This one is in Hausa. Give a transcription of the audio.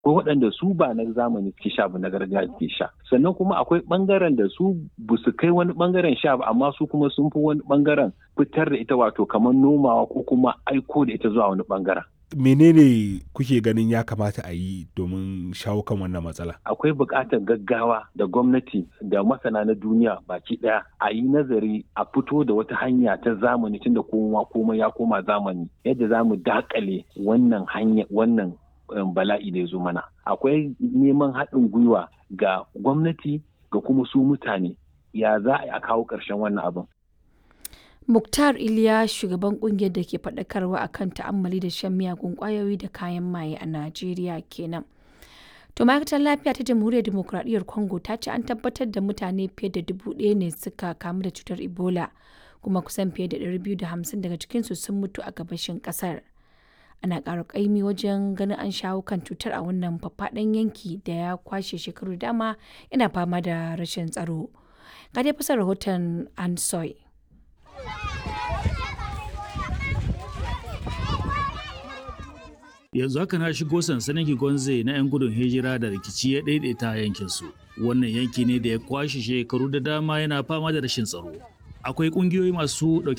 ko waɗanda su ba na zamani suke sha ba na gargajiya suke sha sannan kuma akwai ɓangaren da su ba su kai wani ɓangaren sha ba amma su kuma sun fi wani ɓangaren fitar da ita wato kamar nomawa ko kuma aiko da ita zuwa wani ɓangaren menene kuke ganin ya kamata a yi domin shawo kan wannan matsala akwai buƙatar gaggawa da gwamnati da masana na duniya baki ɗaya a yi nazari a fito da wata hanya ta zamani tunda kowa komai ya koma zamani yadda za mu dakale wannan hanya wannan bala'i da ya zo mana akwai neman haɗin gwiwa ga gwamnati ga kuma su mutane ya za a kawo ƙarshen wannan abin Muktar Iliya shugaban kungiyar da ke faɗakarwa akan ta'ammali da shan miyagun ƙwayoyi da kayan maye a Najeriya kenan. To ma'aikatar lafiya ta Jamhuriyar Dimokuraɗiyyar Congo ta ce an tabbatar da mutane fiye da dubu ɗaya ne suka kamu da cutar Ebola kuma kusan fiye da ɗari biyu da hamsin daga cikinsu sun mutu a gabashin ƙasar. Ana ƙara ƙaimi wajen ganin an shawo kan cutar a wannan faffaɗan yanki da ya kwashe shekaru dama yana fama da rashin tsaro. Ga dai fasar rahoton Ansoy. yanzu haka na shigo sansanin Kigonze na 'yan gudun hijira da rikici ya daidaita yankinsu. Wannan yanki ne da ya kwashe shekaru da dama yana fama da rashin tsaro. Akwai ƙungiyoyi masu ɗauke